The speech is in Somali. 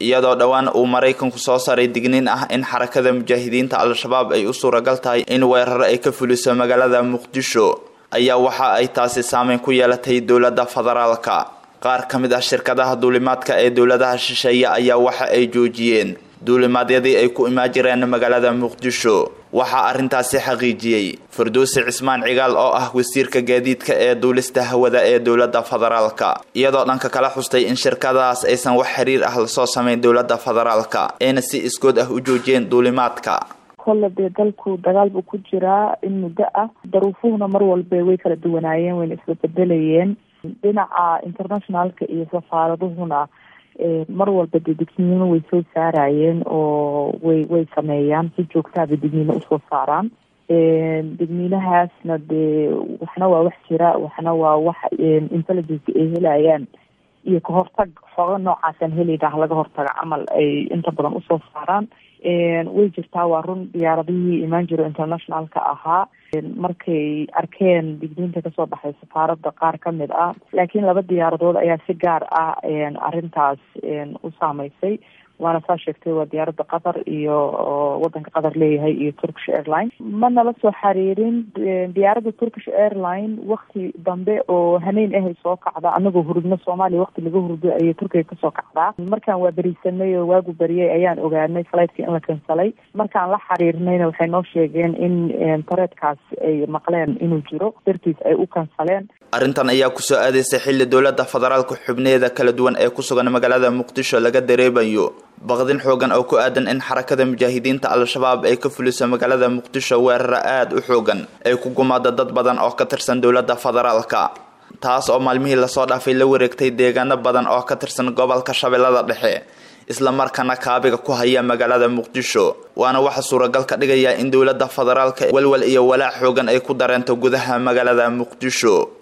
iyadoo dhowaan uu maraykanku soo saaray digniin ah in xarakada mujaahidiinta al-shabaab ay u suuragal tahay in weeraro ay ka fuliso magaalada muqdisho ayaa waxa ay taasi saameyn ku yeelatay dowladda federaalka qaar ka mid ah shirkadaha duulimaadka ee dowladaha shisheeye ayaa waxa ay joojiyeen duulimaadyadii ay ku imaan jireen magaalada muqdisho waxaa arrintaasi xaqiijiyey farduusi cismaan cigaal oo ah wasiirka gaadiidka ee duulista hawada ee dowladda federaalka iyadoo dhanka kala xustay in shirkadahaas aysan wax xiriir ah lasoo samayn dowladda federaalka ayna si iskood ah u joojiyeen duulimaadka kolle dee dalku dagaal buu ku jiraa in muddo ah daruufuhuna mar walba way kala duwanaayeen wayna isla bedelayeen dhinaca internationalka iyo safaaraduhuna mar walba dee digniimo way soo saarayeen oo way way sameeyaan si joogtaaba digniimo usoo saaraan digniinahaasna dee waxna waa wax jira waxna waa wax intelligence ay helayaan iyo kahortag xooga noocaasaan helidah laga hortaga camal ay inta badan usoo saaraan way jirtaa waa run diyaaradihii imaan jiro internationalka ahaa markay arkeen digniinta kasoo baxay safaarada qaar kamid ah laakiin laba diyaaradood ayaa si gaar ah arrintaas u saameysay waana saa sheegtay waa diyaaradda qatar iyo wadanka qatar leeyahay iyo turkish airline ma nala soo xariirin diyaaradda turkish airline wakti dambe oo haneyn ahay soo kacda anagoo hurudno soomaaliya wakti laga hurdo ayay turkiga kasoo kacdaa markaan waa berisanay oo waagu beriyay ayaan ogaanay flightki in la kansalay markaan la xiriirnayna waxay noo sheegeen in tareedkaas ay maqleen inuu jiro dartiis ay u kansaleen arrintan ayaa kusoo aadaysay xilli dowladda federaalka xubneeda kala duwan ee ku sugan magaalada muqdisho laga dareemayo baqdin xoogan oo ku aadan in xarakada mujaahidiinta al-shabaab ay ka fuliso magaalada muqdisho weeraro aada u xoogan ay ku gumaado dad badan oo ka tirsan dowladda federaalka taas oo maalmihii lasoo dhaafay la wareegtay deegaano badan oo ka tirsan gobolka shabeellada dhexe isla markaana kaabiga ku haya magaalada muqdisho waana waxa suuragal ka dhigaya in dowladda federaalka walwal iyo walaac xoogan ay ku dareento gudaha magaalada muqdisho